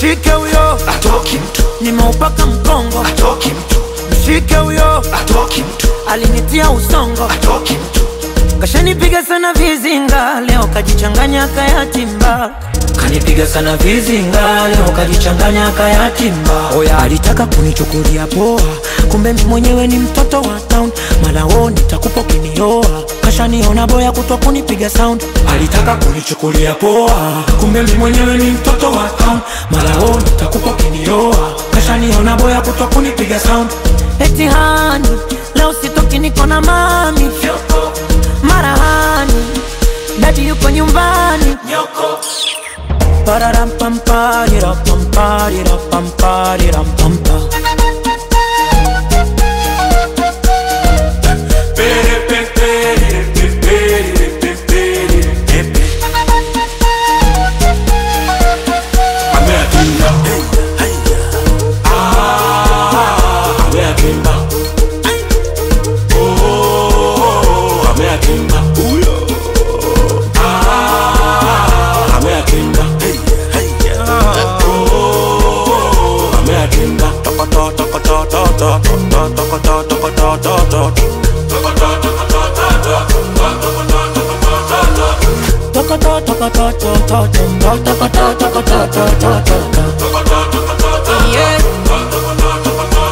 mshike huyo atoki mtu nimeupaka mkongo atoki mtu mshike huyo atoki mtu alinitia usongo atoki mtu kashanipiga sana vizinga leo kajichanganya kayatimba kanipiga sana vizinga leo kajichanganya kayatimba oya alitaka kunichukulia poa kumbe mi mwenyewe ni mtoto wa town malao nitakupa ukinioa kashaniona boya kutwa kunipiga sound alitaka kunichukulia poa kumbe mi mwenyewe ni mtoto wa town malao nitakupa ukinioa kashaniona boya kutwa kunipiga sound eti hani leo sitoki niko na mami marahani dadi yuko nyumbani Pararampamparirapamparirampamparirampa. Yeah.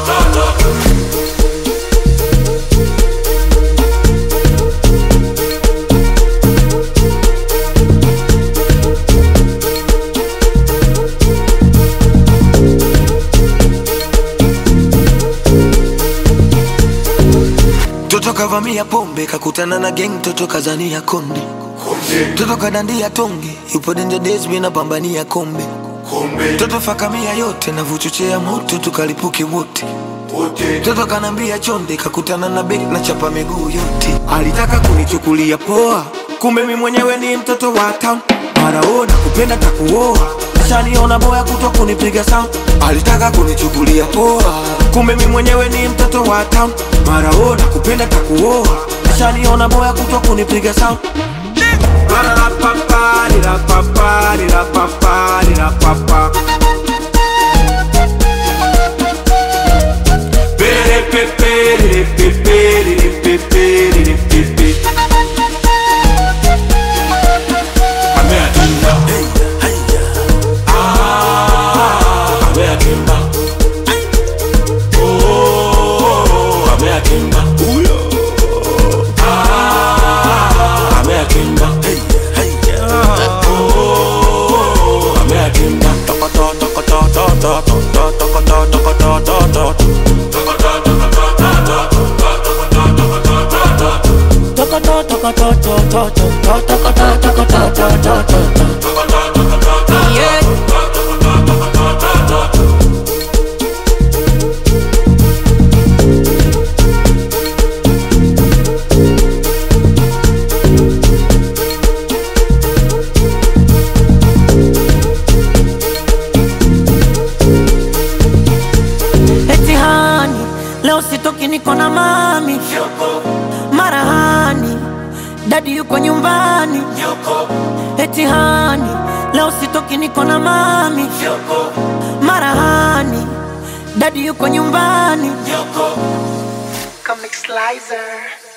Toto kavamia pombe kakutana na gang, toto kazania konde, toto kadandia tonge, yupo danger days, mimi napambania kombe, toto fakamia yote na vuchochea moto, tukalipuke wote Toto kanambia chonde, kakutana na bek na chapa miguu yote. Alitaka kunichukulia poa, kumbe mi mwenyewe ni mtoto wa town. Maraona kupenda takuoa, shaniona boya kutwa kunipiga sound. Alitaka kunichukulia poa, kumbe mi mwenyewe ni mtoto wa town. Maraona kupenda takuoa, shaniona boya kutwa kunipiga sound. Ba-da-da-pa-pa-di-da-pa-pa-di-da-pa-pa. Yeah. Eti hani leo sitoki niko na mami marahani dadi yuko nyumbani eti hani leo sitoki niko na mami marahani dadi yuko nyumbani Comic Slicer.